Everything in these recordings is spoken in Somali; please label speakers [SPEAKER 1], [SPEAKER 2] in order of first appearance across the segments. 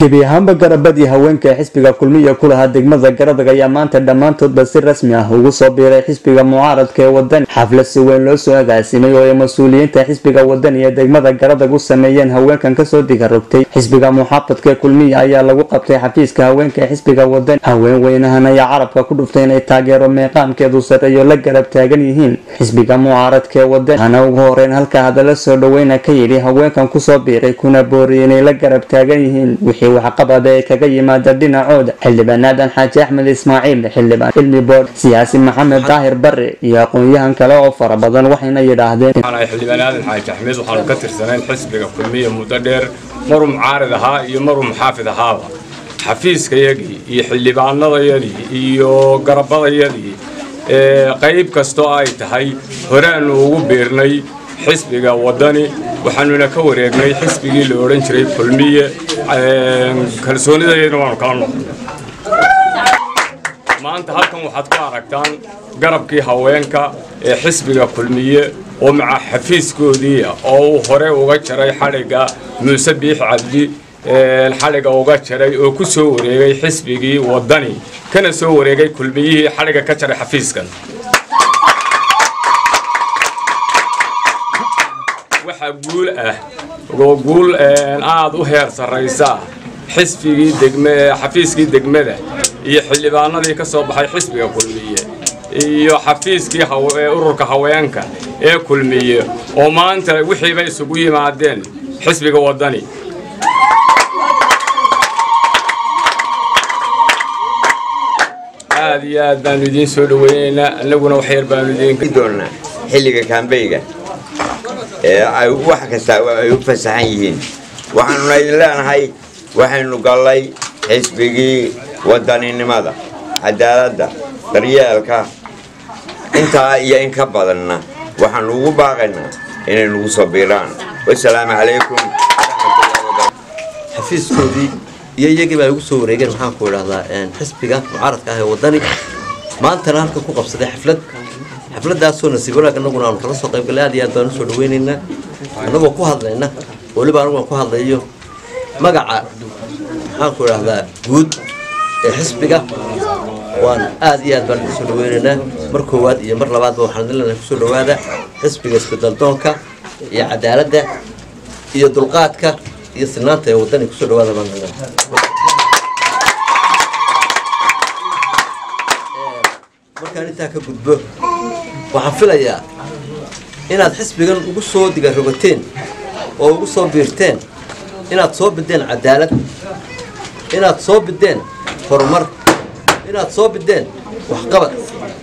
[SPEAKER 1] gebi ahaanba garabadii haweenka ee xisbiga kulmiya ku lahaa degmada garadag ayaa maanta dhammaantoodba si rasmi ah ugu soo biiray xisbiga mucaaradka ee wadani xaflad si weyn loo soo agaasimay oo ay mas-uuliyiinta xisbiga wadani ee degmada garadag u sameeyeen haweenkan kasoo digarogtay xisbiga muxaafadka ee kulmiya ayaa lagu qabtay xafiiska haweenka ee xisbiga wadani haween weynahan ayaa carabka ku dhuftay inay taageero meeqaamkeedu sareeyo la garab taagan yihiin xisbiga mucaaradka ee wadani hana ugu horeyn halka hadala soo dhaweyna ka yidhi haweenkan kusoo biiray kuna booriyay inay la garab taagan yihiin wixii waxqabada ee kaga yimaada dhinacooda xildhibaan aadan xaaji axmed ismaaciil xildhibaan cilmi bood siyaasi maxamed daahir bare iyo aqoon-yahan kale oo fara badan waxayna yidhaahdeen
[SPEAKER 2] xildhibaan aadan xaaji axmed waxaanu ka tirsanayn xisbiga kulmiya muddo dheer maruu mucaarid ahaa iyo maruu muxaafid ahaaba xafiiskayagii iyo xildhibaanadayadii iyo garabadayadii qayb kastoo ay tahay horeaanu ugu biirnay xisbiga wadani waxaanuna ka wareegnay xisbigii la odhan jiray kulmiye kalsoonidayadna waanu kala noqonay maanta halkan waxaad ku aragtaan garabkii haweenka ee xisbiga kulmiye oo maca xafiiskoodiia oo uu hore uga jaray xadhigga muuse biix cabdi xadhigga uga jaray oo ku soo wareegay xisbigii wadani kana soo wareegay kulmiyihii xadhigga ka jaray xafiiskan waxaa guul ah oo guul aad u heer sarraysa xisbigii degme xafiiskii degmada iyo xildhibaanadii ka soo baxay xisbiga kulmiye iyo xafiiskii ururka haweenka ee kulmiye oo maanta wixiiba isugu yimaadeen xisbiga wadani aad iyo aad baanu idiin soo dhaweynaynaa annaguna wax yar baanu idiin
[SPEAKER 3] doonnaa xilliga kaambeyga ee ay wax kasta ay u fasaxan yihiin waxaanuna idin leenahay waxaynu gallay xisbigii wadaninimada cadaaladda daryeelka intaa iyo in ka badanna waxaanu ugu baaqaynaa inay nagu soo biiraan wasalaamu calaykum
[SPEAKER 4] xafiiskoodii iyo iyagii baa igu soo wareegeen waxaan ku idhahdaa xisbiga mucaaradka ah ee wadani maantana halkan ku qabsaday xaflad xafladaasoo nasiib wanaag annaguna aanu kala soo qaybgallay aad iyo aad baan usoo dhaweynaynaa annagoo ku hadlayna weliba anaguan ku hadlayo magaca maxaan ku idhahdaa guud ee xisbiga waan aad iyo aad baan kusoo dhaweynaynaa mar koowaad iyo mar labaadba waxaan lenahay kusoo dhawaada xisbiga isbedaldoonka iyo cadaaladda iyo dulqaadka iyo sinaanta ee wadani kusoo dhawaada baan markaan intaa ka gudbo waxaan filayaa inaad xisbigan ugu soo digarogateen oo ugu soo biirteen inaad soo bideen cadaalad inaad soo bideen horumar inaad soo bideen waxqabad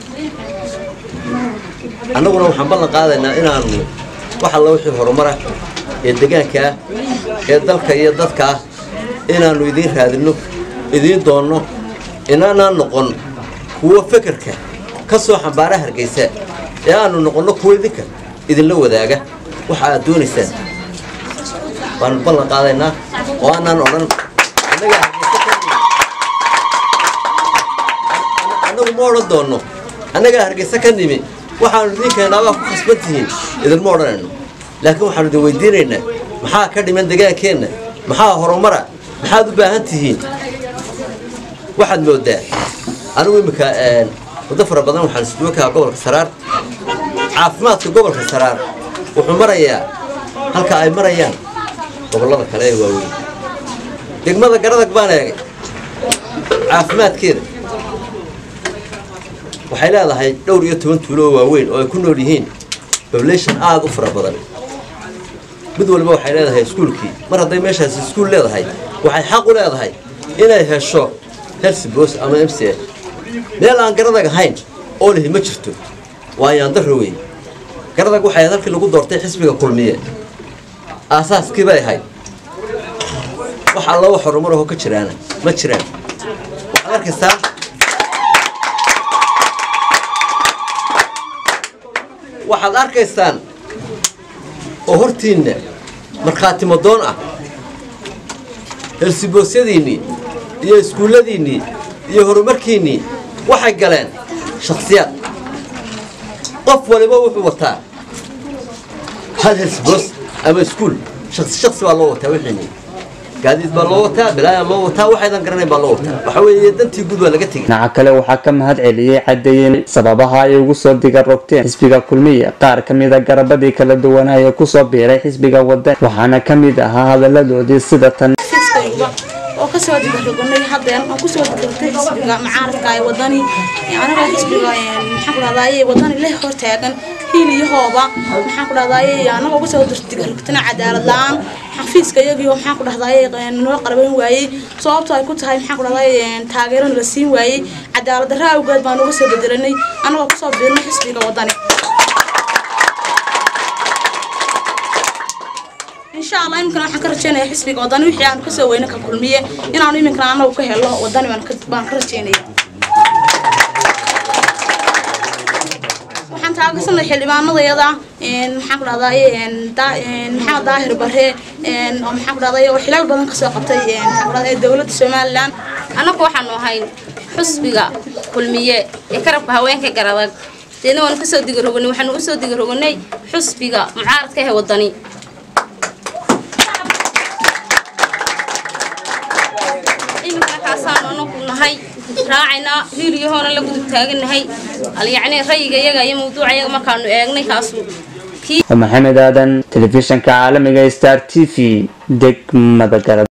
[SPEAKER 4] annaguna waxaan ballan qaadaynaa inaanu wax alla wixii horumarah ee degaanka ah ee dalka iyo dadka ah inaannu idiin raadinno idiin doonno inaanaan noqon kuwo fekerka ka soo xambaara hargaysa ee aanu noqonno kuwo idinka idinla wadaaga waxa aad doonaysaan waanu ballan qaadaynaa oo aanaan odhan annagu ma odhan doonno annagaa hargaysa ka nimi waxaanu idinkeenaabaa ku khasban tihiin idinma odhanayno laakiin waxaanu idin weydiinaynaa maxaa ka dhiman degaankeenna maxaa horumara maxaad u baahan tihiin waxaad moodaa anigu imminka muddo fara badan waxaan isduwa kahaa gobolka saraar caafimaadka gobolka saraar wuxuu marayaa halka ay marayaan gobollada kale ee waaweyn degmada garadag baan eegay caafimaadkeeda waxay leedahay dhowr iyo toban tuulo oo waaweyn oo ay ku nool yihiin bablation aada u fara badan mid walba waxay leedahay iskuulkii mar hadday meeshaasi iskuul leedahay waxay xaq u leedahay inay hesho helsibos ama m c meel aan garadag ahayn oo lihi ma jirto waa yaandaro wey garadag waxay ahayd halkii lagu doortay xisbiga kulmiye aasaaskii bay ahayd wax alla wax horumar aho ka jiraana ma jiraan waxaad arkaysaa waxaad arkaysaan oo hortiinna markhaati madoon ah helsiboosyadiinnii iyo iskuulladiinnii iyo horumarkiinnii waxay galeen shakhsiyaad qof waliba wuxuu wataa hal helsboos ama iskuul shaksi shaksi baa loo wataa wixiinii gaadiid baa loo wataa bilaaya loo wataa waxaydan garanayn baa loo wataa waxa weeye dantii guud waa laga tegay
[SPEAKER 1] dhinaca kale waxaa ka mahad celiyey cadeeyeen sababaha ay ugu soo diga rogteen xisbiga kulmiya qaar ka mida garabadii kala duwanaa ee kusoo biiray xisbiga wadan waxaana ka mid ahaa hadaladoodii sida tan
[SPEAKER 5] fiskayguba oo kasoo digaroganay haddeen oo kusoo digartay xisbiga mucaaradka ee wadani anaga xisbiga maxaan ku dhahdaye wadani leh hortaagan hiiliyahooba maxaan ku dhahdaye anagoo kusoo digarogtana cadaalad la-aan xafiiska iyagiio maxaan ku dhahdaye noo qalaban waayey sababto ay ku tahay maxaan ku dhahdaye taageerana la siin waayey cadaalad darra awgeed baan uga soo bedelanay anagoo kusoo biirnay xisbiga wadani insha allah iminkana waxaan ka rajeynaya xisbiga wadani wixii aanu kasoo weyne ka kulmiye inaanu iminkana anagu ka helo wadani baan ka rajeynaya waxaan taageersanay xildhibaanadayada maxaan ku dhahdaye maxamed daahir bare oo maxaan ku dhahdaye oo xilaal badan kasoo qabtay maxaan ku dhahdaye dowladda somaliland
[SPEAKER 6] annagu waxaanu ahayn xusbiga kulmiye ee karabka haweenka garadag deedna waanu kasoo digaroganay waxaanu usoo digaroganay xusbiga mucaaradka ee wadani iminkana kaasaanu anagu nahay raacaynaa hiiliyahoona la gudub taaganahay alyacni rayiga iyaga iyo mawduuca iyaga markaanu eegnay kaasu
[SPEAKER 1] maxamed aadan telefishanka caalamiga star t v degmada garad